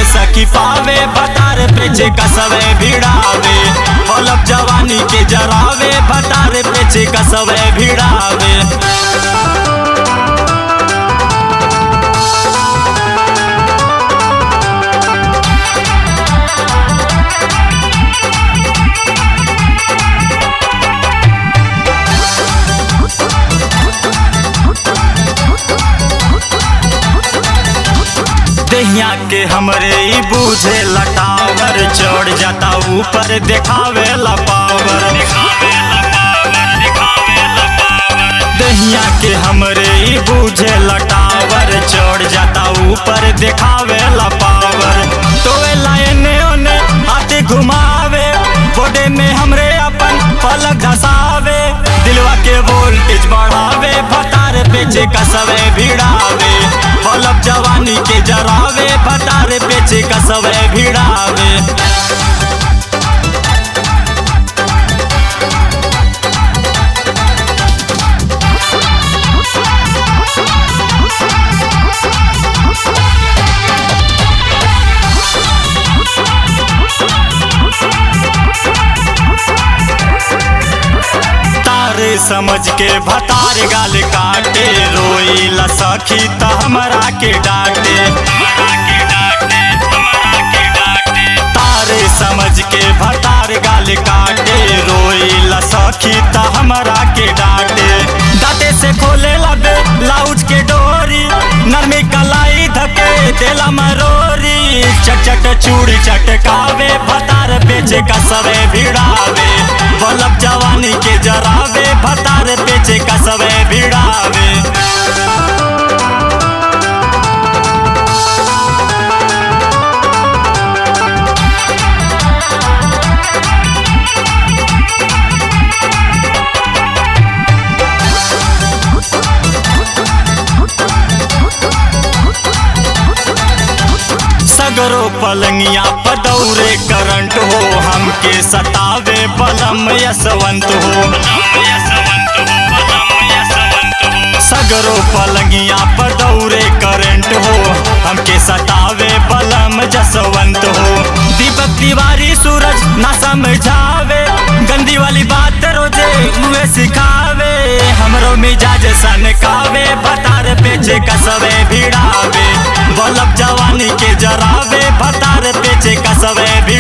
सखी पावे भतार पेचे कसवे भिड़ावे पलब जवानी के जरावे भतार पेचे कसवे भिड़ावे दहिया के हमरे ई बूझे लटावर चढ़ जाता ऊपर देखावे ला पावर दहिया के हमरे ई बूझे लटावर चढ़ जाता ऊपर देखावे ला पावर तोए लायने ओने हाथे घुमावे बोडे में हमरे अपन पलक धसावे दिलवा के वोल्टेज बढ़ावे भतार पेचे कसवे भिड़ावे पलब जवानी के जरावे भतार पेचे कसवे भिड़ावे तारे समझ के भतार गाल काटे रोई ला सखी त हमरा के डांटे तारे समझ के भतार गाल काटे रोई ला सखी त हमरा के डांटे दाते से खोले लबे लाउज के डोरी नरमी कलाई धके देला मरोरी चट चट चूड़ी चटकावे भतार पेचे कसवे भिड़ावे बलब जवानी के जरावे भतार पेचे कसवे भिड़ावे सगरो पलंगिया पदौरे करंट हो हमके सतावे बलम यशवंत हो सगरो पलंगिया पदौरे करंट हो हमके सतावे बलम जसवंत हो दीपक तिवारी सूरज ना समझावे गंदी वाली बात रोजे मुहे सिखावे हमरो मिजाज सनकावे भतार पेचे कसवे भिड़ावे बलब जवानी के जरावे भतार पेचे कसवे भी